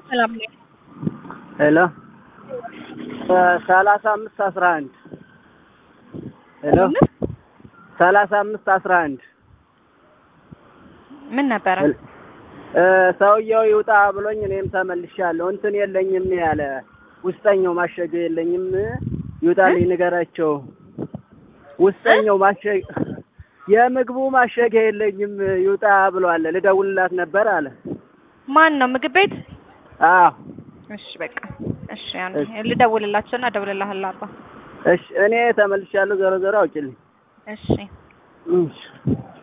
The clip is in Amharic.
ሰላም ነኝ። ሄሎ ሰላሳ አምስት አስራ አንድ ሄሎ ሰላሳ አምስት አስራ አንድ ምን ነበረ? ሰውየው ይውጣ ብሎኝ እኔም ተመልሻለሁ። እንትን የለኝም ያለ ውስጠኛው ማሸጊያ የለኝም ይውጣልኝ ንገራቸው። ውስጠኛው ማሸጊያ የምግቡ ማሸጊያ የለኝም ይውጣ ብሏል። ልደውልላት ነበር አለ። ማን ነው? ምግብ ቤት? አዎ እሺ በቃ እሺ፣ ያን ልደውልላቸውና እደውልልሃለሁ አባ። እሺ እኔ ተመልሻለሁ። ዞሮ ዞሮ አውጭልኝ። እሺ እሺ